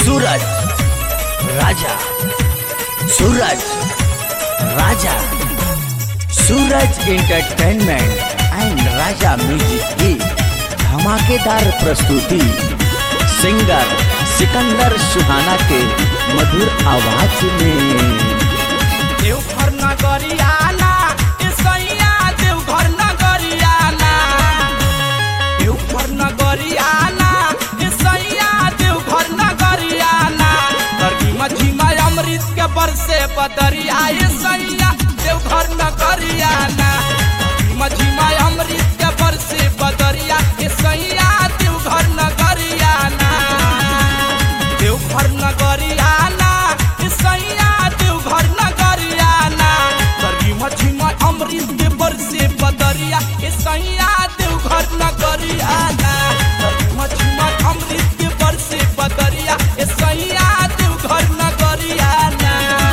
Suraj Raja Suraj Raja Suraj entertainment and Raja music की धमाकेदार प्रस्तुति सिंगर सिकंदर सुहाना के मधुर आवाज में देवघर नगरियाना ए सैया देवघर नगरियाना देवघर नगरियाना ए सैया देवघर नगरियाना करगी मझीमा अमृत के बरसे बदरिया ए सैया देवघर नगरियाना मझीमा अमृत के बरसे बदरिया ए सैया देवघर नगरियाना देवघर नगरियाना ए सैया देवघर नगरियाना करगी मछीमा अमृत के बरसे बदरिया ए सैया देवघर नगरियाना करगी मछीमा अमृत के बरसे बदरिया ए सैया देवघर नगरियाना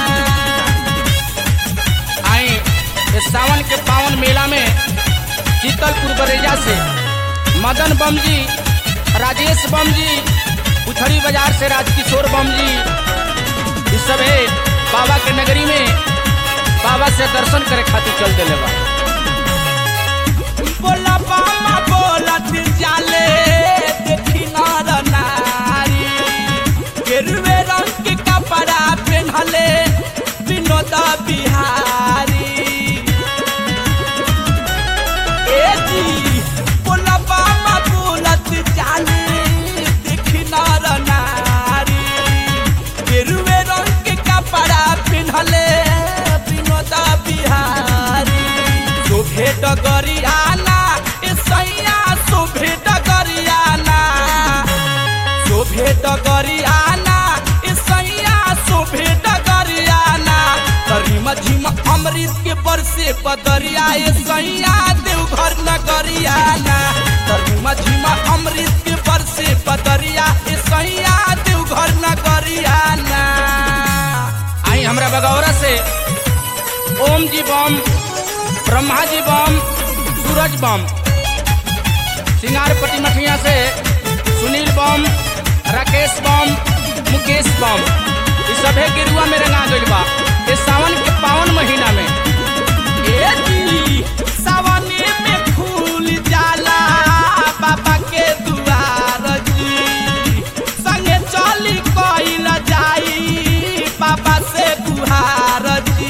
आई इस सावन के पावन मेला में शीतलपुर बरेजा से मदन बम जी राजेश बम जी उथड़ी बाजार से राजकिशोर बम जी इस सब है बाबा के नगरी में बाबा से दर्शन करे खातिर चल दिले बा बोला बाबा बोला दिल जाले देखी नर नारी गेरुए रंग के कपड़ा पहनले विनोद बिहारी ए जी बोला बाबा बोलत जाले देखी नर नारी गेरुए रंग के कपड़ा पिन्हले विनोद बिहारी शोभे डगरियाना ए सैया शोभे डगरियाना शोभे डगरियाना ए सैया शोभे डगरियाना करी मझीमा अमृत के बरसे बदरिया ए सैया देवघर नगरियाना करी मझीमा अमृत के बरसे बदरिया ए सैया देवघर नगरियाना आई हमरा बगौरा से ओम जी बम ब्रह्मा जी बम सूरज बम सिंगारपट्टी मठिया से सुनील बम राकेश बम मुकेश बम ये सभे गिरुआ में रंगा गइल बा ये सावन के पावन महीना में ए जी सावने में फूल जाला बाबा के दुआर जी संगे चली कइल जाई बाबा से गुहार जी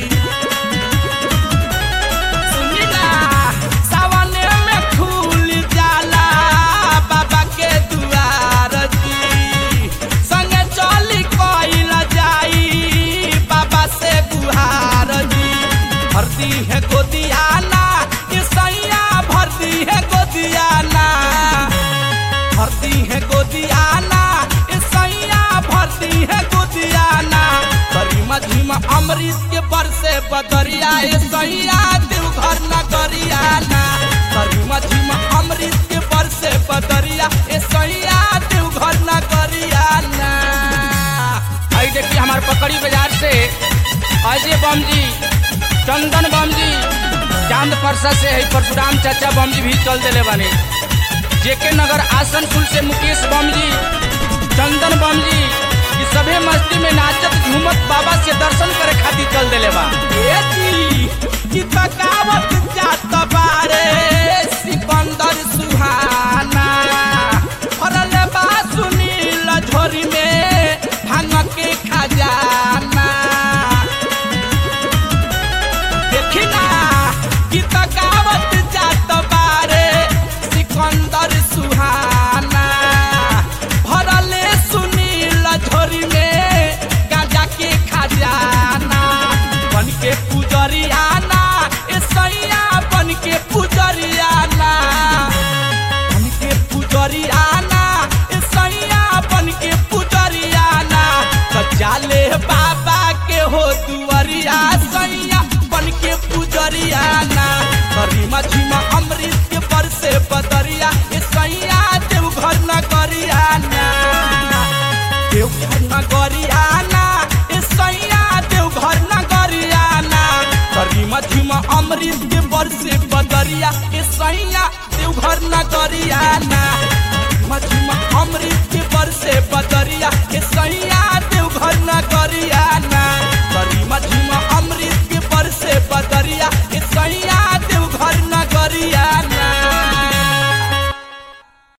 सुनिला सावने में फूल जाला बाबा के दुआर जी संगे चली कइल जाई बाबा से गुहार जी भरती है गोदियाना ये सैया भरती है गोदियाना भरती है गोदियाना ये सैया भरती है गोदियाना करी मझीमा अमृत के बरसे बदरिया ए सैया देवघर नगरियाना करी मझीमा अमृत के बरसे बदरिया ए सैया देवघर नगरियाना आई देखिए हमारे पकड़ी बाजार से अजय बम जी चंदन बम जी चांद परसा से है परशुराम चाचा बम जी भी चल दिले बने जेके नगर आसनसोल से मुकेश बम जी चंदन बम जी ये सभे मस्ती में नाचत झूमत बाबा से दर्शन करे खातिर चल दिले बा ए जी की तकावत जात बारे सिकंदर सुहाना फरले बा सुनील झोरी में भांग के खजाना देखी ना की तकावत जात बारे सिकंदर सुहाना भरले सुनील झोरी में गाजा के खजाना बन के पुजरियाना ए सैया बन के पुजरियाना बन के पुजरियाना ए सैया बन के पुजरियाना सजाले बाबा के हो दुआरिया सैया बन के पुजरियाना करी मछीमा अमृत के बरसे बदरिया ए सैया देवघर नगरियाना देवघर नगरियाना ए सैया देवघर नगरियाना करी मछीमा अमृत के बरसे बदरिया ए सैया देवघर नगरियाना मछीमा अमृत के बरसे बदरिया